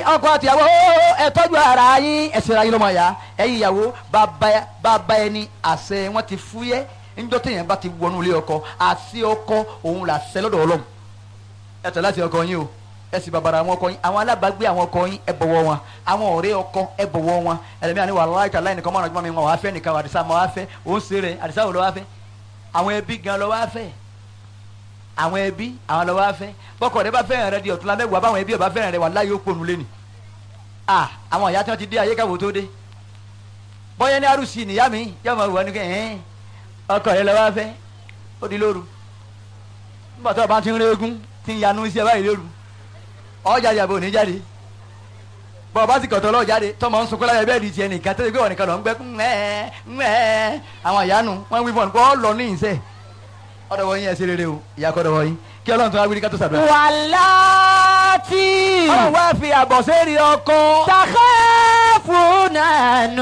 ọkọ àtìyàwó ẹ tọ́jú ara yín ẹ ṣera yín lọ́mọ ya ẹ̀yin ìyàwó bàbá bàbá ẹni àṣẹ wọn ti fúyẹ́ níjọ́ téèyàn bá ti wọnú ilé ọkọ àṣẹ ọkọ òun là ṣẹ lọ́dọ̀ Ọlọ́run ẹ tẹ̀ láti ọkọ yín o ẹ sì bàbàrà àwọn ọkọ yín àwọn alábàágbé àwọn ọkọ yín ẹ bọ̀wọ̀ wọn àwọn ọ̀rẹ́ ọkọ ẹ bọ̀wọ̀ wọn ẹlẹ́mìí àni wàhálà ìtàlá ẹnìkan mọ̀ràn jùmọ̀ mi wọn wàá fẹ́ nìkan àdìsá máa wá fẹ́ òun ṣe rẹ̀ àdìsá wò lọ́ wá fẹ́ àwọn ẹbí gan lọ́ wá fẹ́ àwọn ẹbí àwọn lọ́ wá fẹ́ bọ́kọ̀ rẹ bá fẹ́ràn rẹ di ọ̀tún lábẹ́wò àbáwọn ẹbí ọba fẹ́ràn rẹ wà láyé ó pònú lẹ́nu à àwọn ìyá tí wọ́n ti dé ayé káwọ́ tó dé bọ́yá ní arúsì nìyá mi yá máa wọ̀ ní kẹ́ ẹ̀ẹ́n ọkọ rẹ lọ́ wá fẹ́ ó di lóru nígbà tó o bá ti ń régún ti ń yanu sí ẹ báyìí lóru ọjà yàbò ní jáde bọ́ ọ bá ti kọ̀tọ̀ lọ́ọ́ jáde tọmọ ń sunkún láyé bẹ́ẹ̀ di tiẹ̀ nìkan tẹ́lẹ̀ pé wọ́n nìkan lọ ń gbẹ́ ńmẹ́ ńmẹ́ àwọn ìyanu wọ́n wí fún ọ ọ lọ ní ìṣe ọ̀dọ̀ wọ́n yín ẹ̀ ṣe rere o ìyá kọ́ dọ̀wọ́ yín kí ọlọ́run tó wá wí ní ká tó sàdúrà. wàláàtì ọlọ́run wá fi àbọ̀ sẹ́ẹ̀rì ọkọ. takhafuna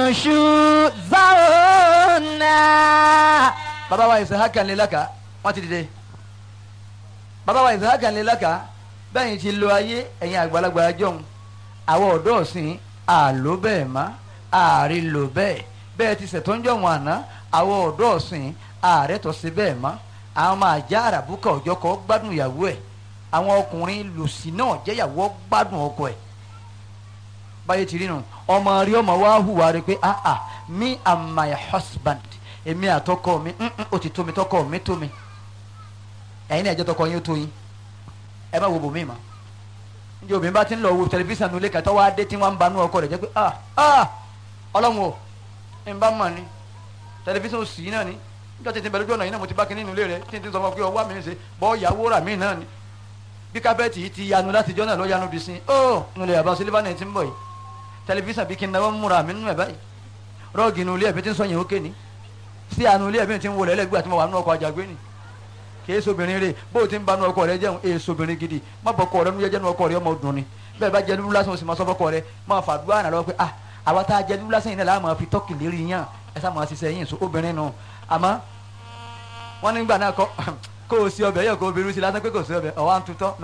nushuzahunna. bàbá wa Isahaka ńlẹ́lẹ́ka wọ́n ti dìde bàbá wa Isahaka ńlẹ́lẹ́ka bẹ́ẹ̀ ti lo ayé ẹ̀yin àgbàlagbà jọ̀hún àwọn ọ̀dọ́ ọ̀sìn àló bẹ́ẹ̀ má ààrí lò bẹ́ẹ̀ bẹ́ẹ̀ ti ṣètò ń jọ̀hún àná àwọn ọ̀dọ́ ọ̀sìn ààrẹ tó ṣe bẹ́ẹ̀ má àwọn máa já àràbùkà ọjọ́ kọ́ gbádùn ìyàwó ẹ̀ àwọn ọkùnrin lòsì náà jẹ́yàwó gbádùn ọkọ ẹ̀ báyé ti rí nu ọmọ rí ọmọ wa hùwà rẹ pé ah ah me and my husband èmi àtọkọ mi mm, mm, ó ti tó mi tọkọ mi tó mi ẹ̀yin náà ẹ̀jẹ̀ tọkọ yín ó tó yín ẹ má wo bòmí ma njẹ obìnrin bá ti ń lọ wo tẹlifíṣàn nulẹ̀ kàtọ́ wá dé tí wọ́n ń banú ọkọ rẹ̀ jẹ́ pé ah ah ọlọ́run o ń bá mọ̀ ni tẹlifíṣàn ò sí náà ni níjọ́ tètè bẹ̀rẹ̀ lójú ọ̀nà yìí náà mo ti bá kínní nulẹ̀ rẹ̀ tí n ti sọ fún ọ pé ọwọ́ mi ń ṣe bọ́ ìyàwó rà mí náà ni bí kábẹ́ẹ̀tì yìí ti yanu láti jọ́ náà lọ́ yanu bí sin ó nulẹ̀ àbá sílífà náà ti ń bọ̀ yìí tẹlifíṣàn bí kí n náwó múra mi nínú ẹ̀ báyìí rọ́ọ̀gì nulẹ̀ ẹ̀bí ti ń sọ yẹn ó ké ni sí àánú ilé ẹ̀bí ti ń wọlé ẹlẹ́gbẹ́ àti mo wà nínú ọkọ̀ àjàgbé ni kìí sobìnrin rè bó o ti ń banú ọkọ rẹ jẹun èè sobìnrin gidi má bọ ọkọ rẹ nu jẹjẹnu ọkọ rẹ ọmọ dùn ni bẹ́ẹ̀ bá jẹ dúdú lásán o sì máa sọ fọkọ rẹ máa fàdúrà náà lọ́wọ́ pé ah àwa tá a jẹ dúdú lásán yìí náà láà máa fi tọ́kì lérí yàn ẹ sá máa ṣiṣẹ́ yín so obìnrin nù àmọ́ wọ́n nígbà náà kọ́ kó o sí ọbẹ̀ yẹ kó o bẹ̀rù sí lásán pé kò sí ọbẹ̀ ọ̀wá ń tutọ́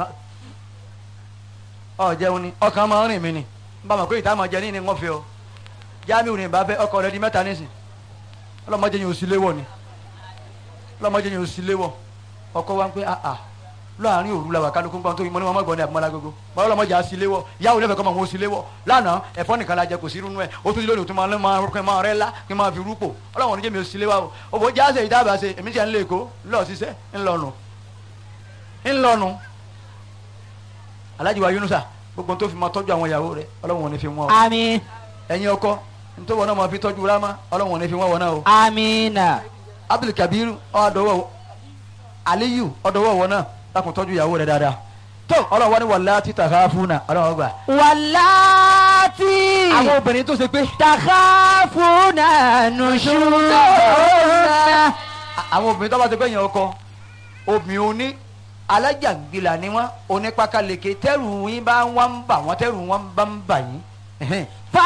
ọ jẹun ni ọkàn máa ń rìn mí ni bá a mọ̀ pé ìta máa jẹ ní ni wọ́n fi ọ jáàmì òní bá fẹ́ ọkọ rẹ di mẹ́ta nísìn ọlọ́mọdé yẹn ò sí léwọ̀ ni ọlọ́mọdé yẹn ò sí léwọ̀ ọkọ wa ń pẹ́ àà láàrin òru la wà kálukú gbọ́n tó yín mọ́ ní wọn mọ́ gbọ́n ní àbúmọ́lá gbogbo mọ́ ọlọ́mọdé á sí léwọ̀ yàwó lẹ́fẹ̀ẹ́ kọ́ mọ́ wọn ó sí léwọ̀ lánàá ẹ̀fọ́ nìkan la jẹ kò sí irú ẹ̀ ó tún lónìí tó máa ń máa rúkẹ́ máa rẹ́ lá kí n máa fi rúpò ọlọ́wọ́n oníjẹ́ mi ò sí léwọ̀ o òbò jáde ìdábàá ṣe èmi ti à ń lé èkó ńlọ ṣiṣẹ́ ńlọnu ńlọnu Alhaji wa Yunusa gbogbo tó fi máa tọ́jú àwọn ìyàwó rẹ̀ ọlọ́wọ́n ò ní fi wọ́n o àmín ẹ̀yin ọkọ nítorí wọn náà máa fi tọ́jú rámá ọlọ́wọ́n ò ní fi wọ́n wọn náà o àmínà Abdul Kabiru ọ̀dọ́wọ́ Aliyu ọ̀dọ́wọ́ wọn náà lákùn tọ́jú ìyàwó rẹ̀ dáadáa tó ọlọ́wọ́ ni wàlá títà káfúnà ọlọ́wọ́ gbà. wàláàtì àwọn obìnrin tó ṣe pé takhafuna nushuzahunna. àwọn obìnrin tó bá ti pẹ́ yẹn ọkọ obìnrin oní alájàngbìlà ni wọ́n onípakalèké tẹ́rù yín bá wọ́n ń bà wọ́n tẹ́rù wọn bá ń bà yín. ẹ̀hẹ́n.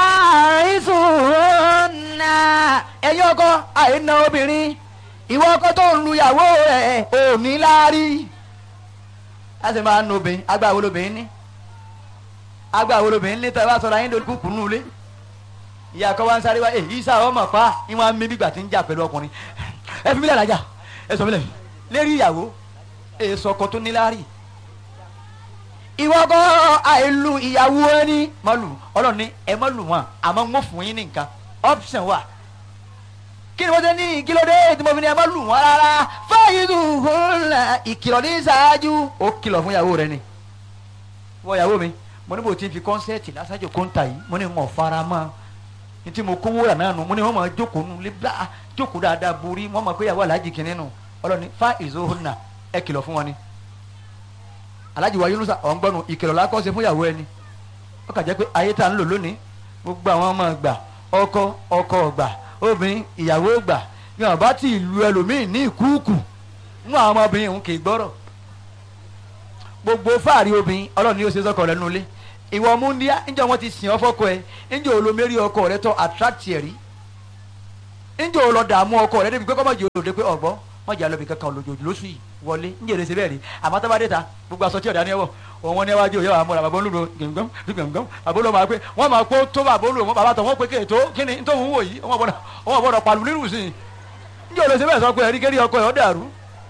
farisuhunna. ẹ̀yin ọkọ àìna obìnrin ìwọ ọkọ tó ń lu ìyàwó rẹ̀ ò ní láárí. a sì máa ń nu obìnrin agbá wo lobìnrin ní agbá wo lobìnrin ní tẹ́ bá sọ̀rọ̀ ayé lórí kúkú nù lé ìyá kọ́ wa ń sáré wá èyí sá ọmọ pa ni wọ́n á mí bígbà tí ń jà pẹ̀lú ọkùnrin ẹ fi mílẹ̀ lájà ẹ sọ mílẹ̀ lérí ìyàwó èso ọkọ tó ní láárí ìwọ kọ́ àìlù ìyàwó ẹni mọ́lù ọlọ́run ní ẹ mọ́lù wọn àmọ́ ń wọ́n fún yín ní nǹkan option wà kí ni wọ́n ṣe ní kílódé tí mo fi ní ẹ mọ́lù wọn rárá fáyidù hùlà ìkìlọ̀ ní ṣáájú ó kìlọ̀ fún ìyàwó rẹ ni wọ́n ìyàwó mi mo ní bò tí ń fi kọ́nsẹ́ẹ̀tì lásàjò kọ́ńtà yìí mo ní wọn fara mọ́ ní tí mo kówó rà náà nù mo ní wọn máa jókòó nù lébà jókòó dáadáa borí wọn máa pé ìyàwó aláàjì kìnínní nù ọlọ́ni fáyidù hùlà ẹ kìlọ̀ fún wọn ni alhaji wa yunusa ọ̀ ń gbọ́nu ìkìlọ̀ la kọ́ ṣe fún ìyàwó ẹni ó kà jẹ́ pé ayé tá à ń lò lónìí gbogbo àwọn ọmọ gbà ọkọ ọkọ gbà obìnrin ìyàwó gbà ní ọba tí ìlú ẹlòmíín ní ìkúùkù mú àwọn ọmọbìnrin òun kì í gbọ́rọ̀ gbogbo fáàrí obìnrin ọlọ́run ni ó ṣe sọ́kọ rẹ nulẹ̀ ìwọ múndíá níjọ́ wọn ti sìn ọ́ fọ́kọ ẹ níjọ́ olómẹ́rí ọkọ rẹ tọ́ attract ẹ̀ rí níjọ́ olọ́dààmú ọkọ rẹ débi pé kọ́mọ̀jì olóde pé ọ̀gbọ́n mọ̀jà lọ́bì kankan lójoojú lóṣù yìí wọlé ń jèrè síbẹ̀ rí àmọ́ tó bá dé ta gbogbo aṣọ tí ọ̀dà ni ẹ wọ̀ òun wọn ní ẹwájú òye àwọn bàbá olúdo gbẹ̀ngbẹ̀m gbẹ̀ngbẹ̀m bàbá olúdo máa pé wọ́n máa kó tó bàbá olúdo wọn bàbá tó wọ́n pé kéètó kí ni tó ń wò yìí wọ́n gbọ́dọ̀ wọ́n gbọ́dọ̀ pàlù nírù sí i ń jèrè síbẹ̀ sọ pé ẹ̀rí kérí ọkọ ẹ̀ ọ́ dàrú.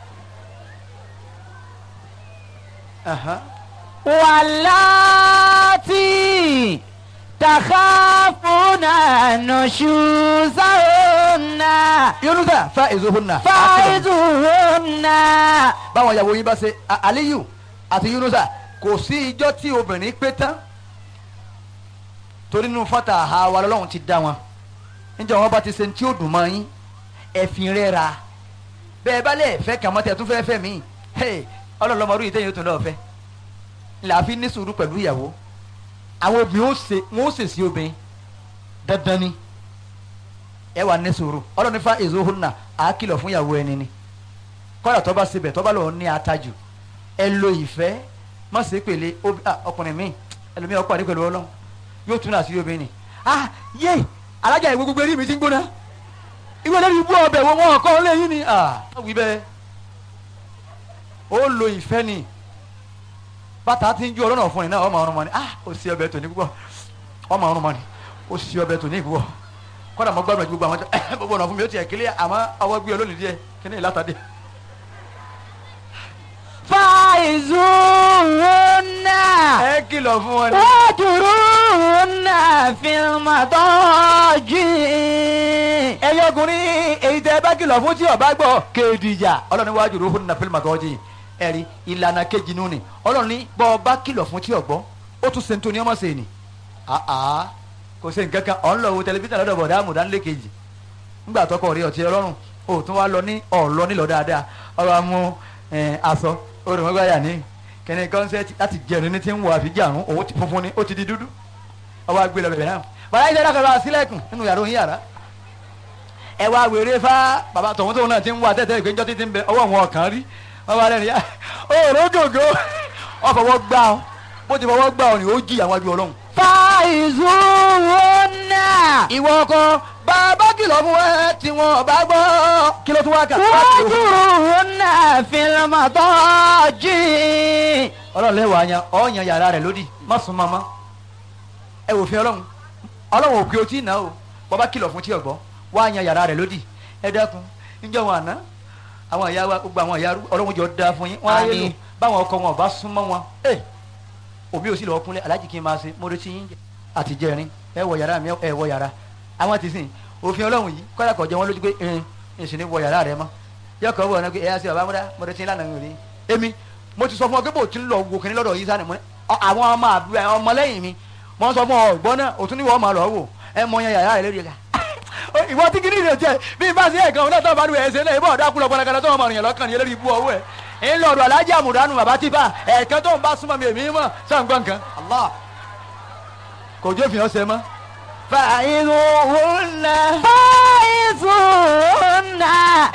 Aha. واللاتي تخافون نشوزهن yunusa fa ezohunna. فعظوهن báwọn ìyàwó yín bá ṣe A- aliyu àti yunusa kò sí ijọ́ tí obìnrin pé tán torí nínú fata àwa lọ́lọ́run ti dá wọn níjẹ́ wọn bá ti ṣe ní tí ó dùn mọ́ yín ẹ̀fìn rẹ̀ ra bẹ́ẹ̀ bá lẹ̀ fẹ́ kàn mọ́tẹ́ tún fẹ́ fẹ́ mí ọlọ́lọ́mọdún yìí tẹ́yìn ó tún lọ́ọ́ fẹ́ làáfi ní sùúrù pẹ̀lú ìyàwó àwọn obìnrin ó ṣe wọn ó ṣe sí obìnrin dandan ni ẹ wà ní sùúrù ọlọ́run fa èso hùnà àá kìlọ̀ fún ìyàwó ẹni ni kọ́dà tó bá sebẹ̀ tó bá lọ́ọ́ ní atajù ẹ lo ìfẹ́ má ṣe pèlè obi- ah, ọkùnrin mi ẹlòmíì ọkọ àdé pẹ̀lú ọlọ́run yóò tún àṣírí obìnrin ni ah yé alájà ìwé gbogbo eré mi ti ń gbóná ìwé lórí ibú ọbẹ̀ wo wọn kọ́ lẹ́yìn ni ah wí bẹ́ẹ̀ ó lo ìfẹ́ ni bàtà ti ń ju ọlọ́nà fún ni náà ọmọ ọrùn mọ́ ni ah ó sì ọbẹ̀ tòní púpọ̀ ọmọ ọrùn mọ́ ni ó sì ọbẹ̀ tòní púpọ̀ kọ́dà mọ́ gbàgbọ́ gbogbo àwọn tó gbogbo ọ̀nà fún mi ó tiẹ̀ kílẹ̀ àmọ́ ọwọ́ gbé olónìí díẹ̀ kí ni ìlàtàdé. فعظوهن ẹ kìlọ̀ fún wọn ni. واهجروهن في المضاجع ẹyọ ọkùnrin èyí tẹ ẹ bá kìlọ̀ fún tí ọba gbọ́ kéèdìjà ọlọ́run ní wájú rúfún nà fílmù àtọ́jú ẹ̀rí ìlànà kejì nù ni ọlọ́run ní bọ́ ọba kìlọ̀ fún tí ọgbọ́ ó tún ṣe ń tóní ọmọ ṣe ni àá kò ṣe nǹkan kan ọ̀n lọ wo tẹlifíṣàn lọ́dọ̀ bọ̀dá àmùdánilé kejì ńgbà tọkọ rí ọtí ọlọ́run ó tún wá lọ ní ọ̀lọ́ nílọ dáadáa ọ̀rọ̀ amú aṣọ olùmọ̀gbáyà ní kẹ́ni kọ́nsẹ́tì láti jẹun ní ti ń wọ àfijáàrún òun ti funfun ni ó ti di dúdú ọwọ́ agbélé bẹ̀rẹ̀ náà bàbá yìí dáadáa kọ́ sílẹ̀kùn nínú yàrá òun yàrá ẹ wá wèrè fá bàbá tọ̀hún tóun náà ti ń wá tẹ́tẹ́ ìgbẹ́jọ́ títí ń bẹ ọwọ́ wọn ọ̀kan rí wọ́n bá lẹ́nu yá òòrò gògó wọ́n fọwọ́ gbá ọ bó ti fọwọ́ gbá ọ ni ó jí àwọn ajú ọlọ́run. فعظوهن ìwọ ọkọ bàbá kìlọ̀ fún ẹ tí wọn bá gbọ́ kí ló tún wá kà. واهجروهن في المضاجع ọlọ́run lẹ́wọ̀ àyàn ọ̀yàn yàrá rẹ̀ lódì má sùn mọ́ mọ́ ẹ wò fi ọlọ́run ọlọ́run òkè otí ìná o bàbá kìlọ̀ fún tí ọ̀gbọ́ wá yan yàrá rẹ̀ lódì ẹ dákun níjọ́ wọn àná àwọn ìyá wa gbogbo àwọn ìyá arú- ọlọ́run jọ da fún yín wọn ayé lò Àmín. báwọn ọkọ wọn ọba súnmọ́ wọn ẹ òbí ò sí lọ́ọ́ kúnlẹ̀ alájì kí n máa ṣe mo retí yín jẹ àti jẹrin ẹ wọ yàrá mi ẹ wọ yàrá àwọn ti sìn òfin ọlọ́run yìí kọ́dà kọjá wọn lójú pé ẹ ẹ sì ní wọ yàrá rẹ mọ́ yọkọ̀ wọ̀ ọ́ náà pé ẹ yá sí bàbá múdá mo retí lánàá mi ò rí èmi mo ti sọ fún ọ pé bò tí ń lọ wo kìnní lọ́dọ̀ yìí sani mo ní ọ- àwọn ọmọ àbúrò ẹ, ọmọlẹ́yìn mi mo sọ fún ọ ọgbọ́n náà òtún ní wọ́n máa lọ wò ẹ mọ yan yàrá rẹ lórí ẹ̀ka ìwọ tí kìnìún rẹ jẹ bí n bá sí ẹ̀kan ọ̀nà tó ń bá nu ẹ̀sẹ̀ náà ìbọn ọ̀dà kúlọ̀ pọnakana tó ń mọ̀ rìnyẹn lọ́kàn ní eléyìí bú ọwọ́ ẹ̀ ń lọ ọ̀dọ̀ alájà àmùdánù bàbá tí bá ẹ̀ẹ̀kan tó ń bá súnmọ́ mi èmi mọ̀ sàǹgbọ̀n nǹkan Allah kò jó fi hàn ṣe mọ́. فعظوهن فعظوهن